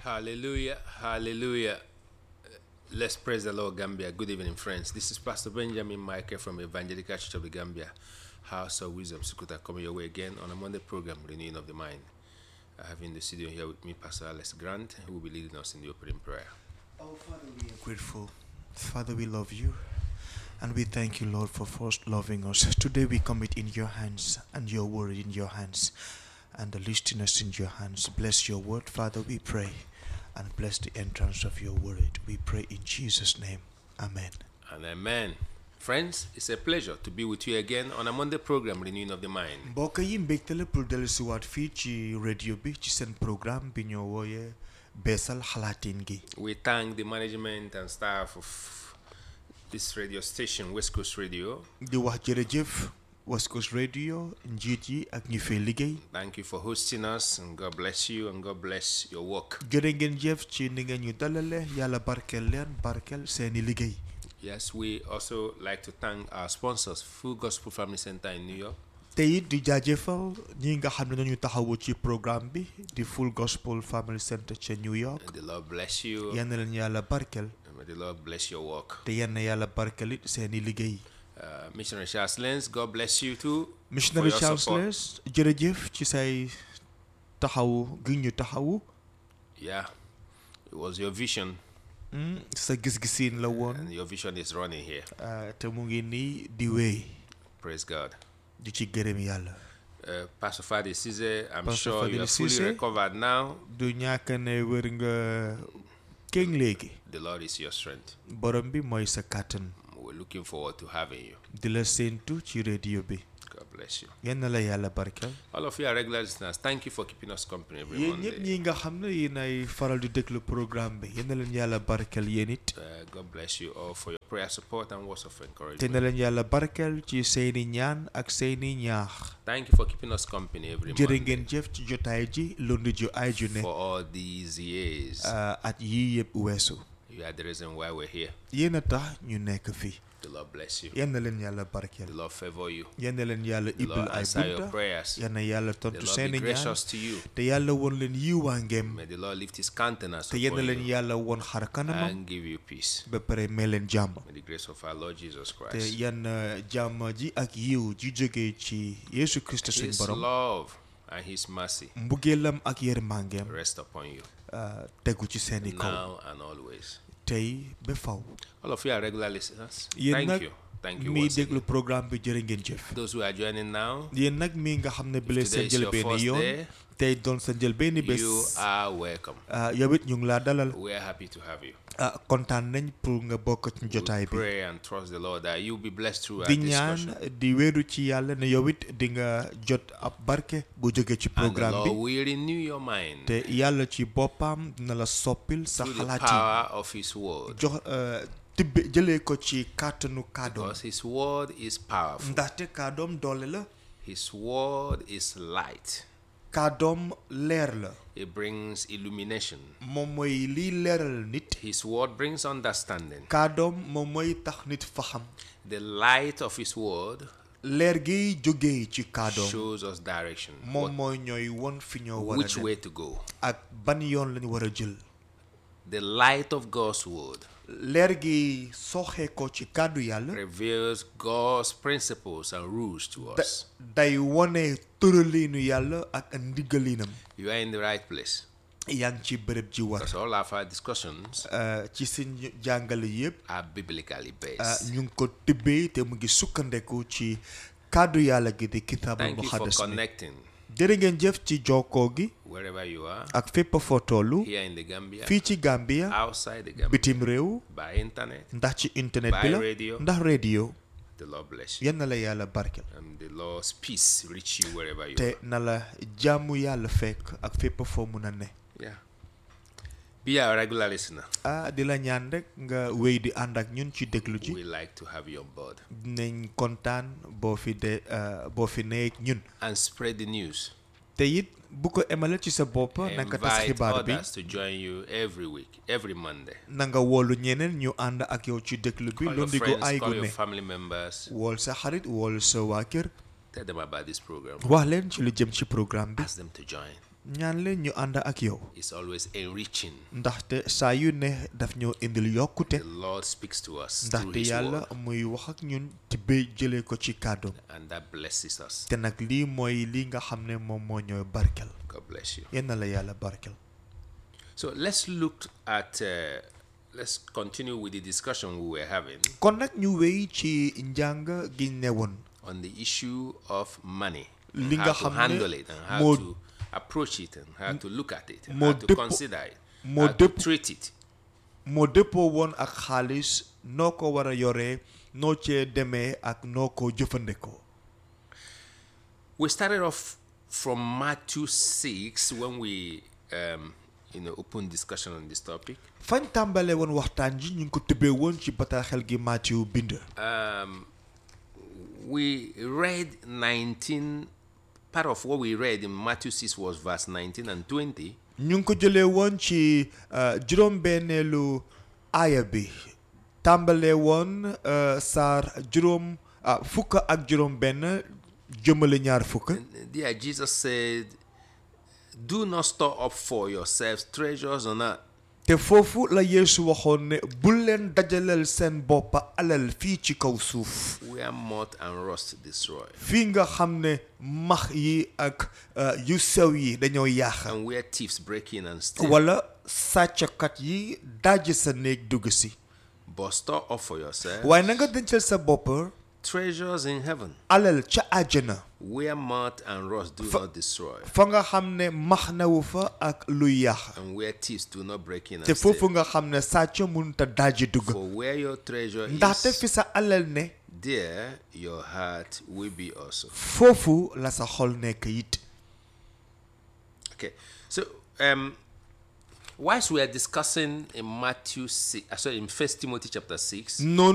Hallelujah, hallelujah. Let's praise the Lord, Gambia. Good evening, friends. This is Pastor Benjamin Michael from Evangelical Church of the Gambia, House of Wisdom, Sukuta, coming your way again on a Monday program, Renewing of the Mind. I have in the studio here with me Pastor Alex Grant, who will be leading us in the opening prayer. Oh, Father, we are grateful. Father, we love you. And we thank you, Lord, for first loving us. Today we commit in your hands and your word in your hands and the listeners in your hands. Bless your word, Father, we pray. And bless the entrance of your word. We pray in Jesus' name. Amen. And amen. Friends, it's a pleasure to be with you again on a Monday program, Renewing of the Mind. mbokk yi mbégte la pour dellusiwaat fii ci radio bi ci seen programme bi ñoo wooyee beesal xalaatin gi We thank the management and staff of this radio station, West Coast Radio. di wax jërëjëf West Coast Radio njiit yi ak ñi fay liggéey Thank you for hosting us, and God bless you, and God bless your work. jërë ngeen jëf ci ni ngeen ñu dalale yàlla barkeel leen barkeel seeni liggéey Yes, we also like to thank our sponsors, Full Gospel Family Center in New York, te it di jaajëfal ñi nga xam ne nañu taxawu ci programme bi di Full Gospel Family Center ca New York and the Lord bless you, yenn leen yàlla barkeel and may the Lord bless your work. te yenn yàlla barkeel it seeni liggéey Uh, Missionary Charles Lenz, God bless you too. missionary for your Charles support. Les jërëjëf ci say taxawu gi ñu taxawu Yeah, it was your vision, Mm, sa gis-gisiin la woon and your vision is running here. ah, te mu ngi nii di wéy Praise God. di ci gërëm yàlla Uh, Pastor Fadi Cisse, I'm Pastor sure you Fadil are fully Cisse. recovered now. du ñàkk ne wër nga kéng léegi The Lord is your strength. borom bi mooy sa kàttan We're looking forward to having you. di la séentu ci radio bi God bless you. yenn la yàlla barkeel All of you are regular listeners. Thank you for keeping us company every yéen ñëpp Monday. ñi nga xam ne yéen ay faral di déglu programme bi yenn leen yàlla barkeel yéen it Uh, God bless you all for your prayer support and words of te encouragement. na leen yàlla barkeel ci seeni ñaan ak seeni ñaax Thank you for keeping us company every jërë Monday ngeen jëf ci jotaay ji lundi ju ay ju ne for all these years. ah, at yii yëpp weesu You are the reason why we're here. yéen a tax ñu nekk fii The Lord bless you. yenn leen yàlla The barkeel Lord favor you. yenn leen yàlla The ibbil Lord ay answer your bunta prayers. yenn yàlla The tontu Lord be seeni ñaan gracious to you. te yàlla won leen yiwaangeem May the Lord lift his countenance te yenn upon leen you yàlla won xar kanamam and give you peace. ba pare may leen jàmm May the grace of our Lord Jesus te Christ, yenn jàmm ji ak yiw ji jógee ci Yeesu Krista suñ his borom love and his mercy mbugeelam ak yërmangeem rest upon you ah, tegu ci seeni kaw now and always. tey ba faw All of you are regular listeners. Yéen Thank nag you. Thank you mi once déglu again. programme bi jërë ngeen jëf Those who are joining now, yéen nag mi nga xam ne bile today seen is your njëlbeeni first yoon day, tey doon sa njëlbeeni bés you are welcome. ah, yow it ñu ngi laa dalal We are happy to have you. ah, kontaan nañ pour nga bokk ci We jotaay bi pray and trust the Lord that you'll be blessed through our di discussion. ñaan di wéeru ci yàlla ne yow it di nga jot ab barke bu jóge ci And the programme Lord bi will renew your mind te yàlla ci boppam dina la soppil sa through the xalaat yi power of His word. jox eh, tibbe jëlee ko ci kàttanu kàddoom Because His word is powerful. ndaxte kàddoom doole la His word is light. kàddoom leer la It brings illumination. moom mooy liy leeral nit His word brings understanding. kàddoom moom mooy tax nit faxam The light of His word leer gi jógee ci kàddoom shows us direction. moom what- mooy ñooy won fi ñoo war a which dem way to go. ak ban yoon lañu war a jël The light of God's word leer gi soxee ko ci kàddu yàlla reveals God's principles and rules to da- us. day wone tëraliinu yàlla ak ndigalinam You are in the right place. yaa ngi ci bërëb ji war Because all of our discussions Uh, ci seen jàngale yëpp are biblically uh, based. ñu ngi ko tibbee te mu ngi sukkandeku ci kàddu yàlla gi di kitaabul Thank you for muqaddas mi connecting jërë ngeen jëf ci jokkoo gi wherever you are, ak fépp foo tollu here in the Gambia, fii ci Gambia outside the Gambia, bitim réew by internet. ndax ci internet bi By la radio. ndax radio The Lord bless you. yan na la yàlla barkel And the Lord's peace reach you wherever you te are. na la jàmmu yàlla fekk ak fépp foo mun a ne Yeah. Be a regular listener. ah di la ñaan rek nga wéy di ànd ak ñun ci déglu ji We like to have you on board. dinañ kontaan boo fi de uh, boo fi nee ñun And spread the news. te it bu ko emale ci sa bopp na nga tas Invite xibaar bi others to join you every week, every Monday. na nga woolu ñeneen ñu ànd ak yow ci déglu bi Call your lundi go friends, ay call gu your ne family members. wool sa xarit wool sa waa kër Tell them about this program. wax leen ci lu jëm ci programme bi Ask them to join. ñaan leen ñu ànd ak yow is always enriching. ndaxte saa yu ne daf ñoo indil yokkute The Lord speaks to us through ndaxte His yàlla word, muy wax ak ñun ci bay jëlee ko ci kàddoom and that blesses us. te nag lii mooy li nga xam ne moom moo ñooy barkel God bless you. yenn la yàlla barkel So let's look at. Uh, let's continue with the discussion we were having kon nag ñu wéy ci njàng gi ne woon on the issue of money. Li how nga to xam ne handle it and how moo- to approach it and how to look at it and moo how to dëpp- consider it, moo how to dëpp- treat it. moo dëppoo woon ak xaalis noo ko war a yoree noo cee demee ak noo ko jëfandikoo We started off from Matthew 6 when we, um, you know, opened discussion on this topic. fañ tàmbalee woon waxtaan ji ñu ngi ko tëbbee woon ci bataaxel gi Matthieu bind Um, we read 19, part of what we read in Matthew 6 was verse 19 and 20. ñu ngi ko jëlee woon ci uh, juróom-benneelu aaya bi tàmbalee woon uh, saar juróom ah, fukk ak juróom-benn jëmale ñaar fukk And there, Jesus said, Do not store up for yourselves treasures on earth, te foofu la Yeesu waxoon ne bul leen dajaleel seen bopp alal fii ci kaw suuf where moth and rust destroy, fii nga xam ne max yi ak uh, yu sew yi dañoo yàq and where thieves break in and steal. wala sàcckat yi dajj sa néeg dugg si But store up for yourselves waaye na nga dencal sa bopp treasures in heaven, alal ca àjjana where moth and rust do not destroy, fa nga xam ne max nawu fa ak luy yàq and where thieves do not break in te and foofu steal. nga xam ne sàcc mënut a dajji dugg For where your treasure ndaxte is, fi sa alal ne there your heart will be also. foofu la sa xol nekk it Okay, so um, whilst we are discussing in Matthew 6, uh, sorry, in First Timothy chapter 6, noonu